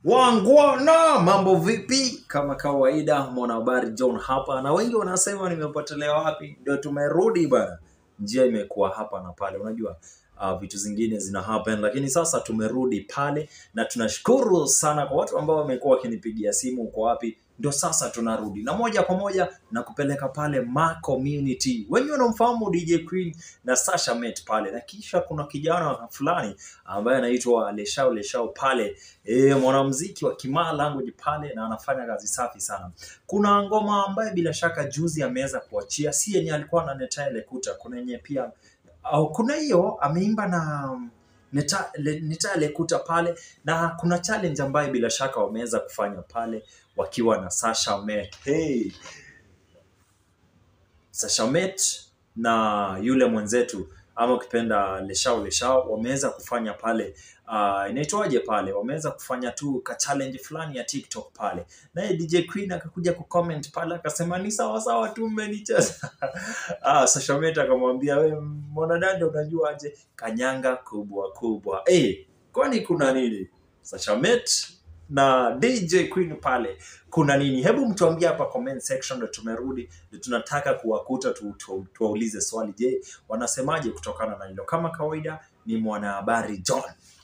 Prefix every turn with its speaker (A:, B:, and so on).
A: Wangwana, mambo vipi? Kama kawaida, mwanahabari John hapa, na wengi wanasema nimepotelea wapi. Ndio tumerudi bana, njia imekuwa hapa na pale, unajua uh, vitu zingine zina happen, lakini sasa tumerudi pale, na tunashukuru sana kwa watu ambao wamekuwa wakinipigia simu, uko wapi? Ndio sasa tunarudi na moja kwa moja na kupeleka pale Ma Community. Wengi wanamfahamu DJ Queen na Sasha Met pale, na kisha kuna kijana fulani ambaye anaitwa Leshao Leshao pale e, mwanamuziki wa Kimaa language pale na anafanya kazi safi sana. Kuna ngoma ambaye bila shaka juzi ameweza kuachia, si yenye alikuwa na Netae Lekuta, kuna yenye pia au kuna hiyo ameimba na Neta- Le- Netae Lekuta pale, na kuna challenge ambayo bila shaka wameweza kufanya pale wakiwa na Sasha Met. Hey, Sasha Met na yule mwenzetu ama ukipenda Leshao Leshao wameweza kufanya pale uh, inaitwaje pale, wameweza kufanya tu ka challenge fulani ya TikTok pale, naye DJ Queen akakuja kucomment pale akasema ni sawa sawa tu mmenicheza. ah, Sasha Met akamwambia we mwanadada, unajua aje kanyanga kubwa kubwa. Eh, kwani kuna nini? Sasha Met na DJ Queen pale kuna nini? Hebu mtuambie hapa comment section, ndo tumerudi, ndo tunataka kuwakuta tu, tu, tuwaulize swali. Je, wanasemaje kutokana na hilo? Kama kawaida, ni mwanahabari John.